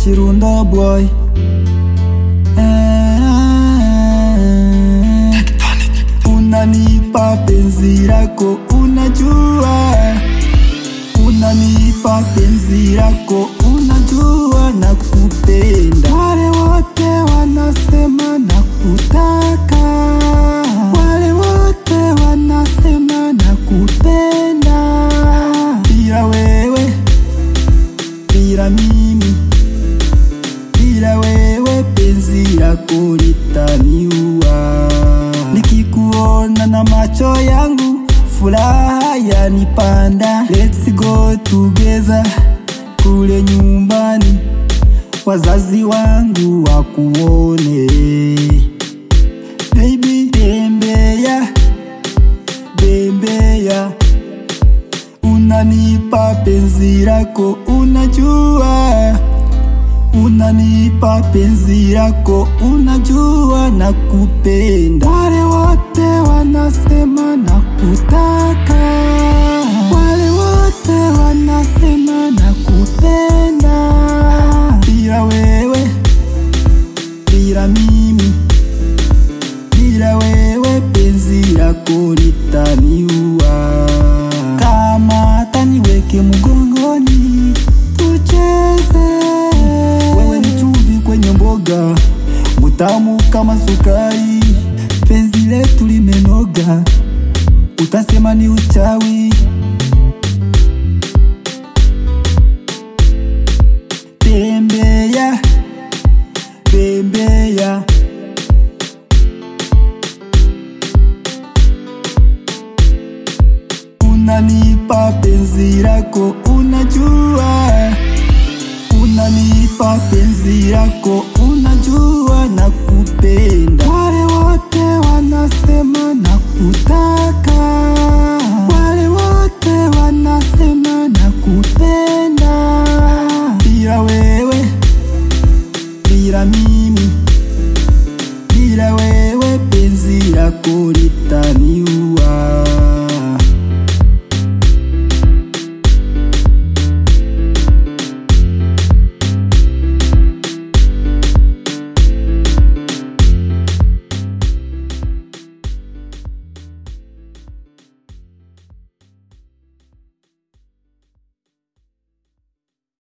Chirundo boy Eh, unanipa penzi lako unajua unanipa penzi lako unajua na kupenda wale wote wanasema na kutaka wale wote wanasema na kupenda bila wewe bila mimi bila wewe penzi lako litaniua nikikuona na macho yangu furaha yanipanda let's go together kule nyumbani wazazi wangu wakuone baby tembea bembea unanipa penzi lako unajua unanipa penzi lako unajua na kupenda wale wote wanasema na kutaka wale wote wanasema na kupenda bila wewe bila mimi bila wewe penzi lako litaniua kama hata niweke mgongoni tucheze wewe ni chumvi kwenye mboga mutamu kama sukari penzi letu limenoga utasema ni uchawi tembea tembea unanipa penzi lako unajua unanipa penzi lako unajua na kupenda wale wote wanasema na kutaka wale wote wanasema na kupenda bila wewe bila mimi bila wewe penzi lako litaniua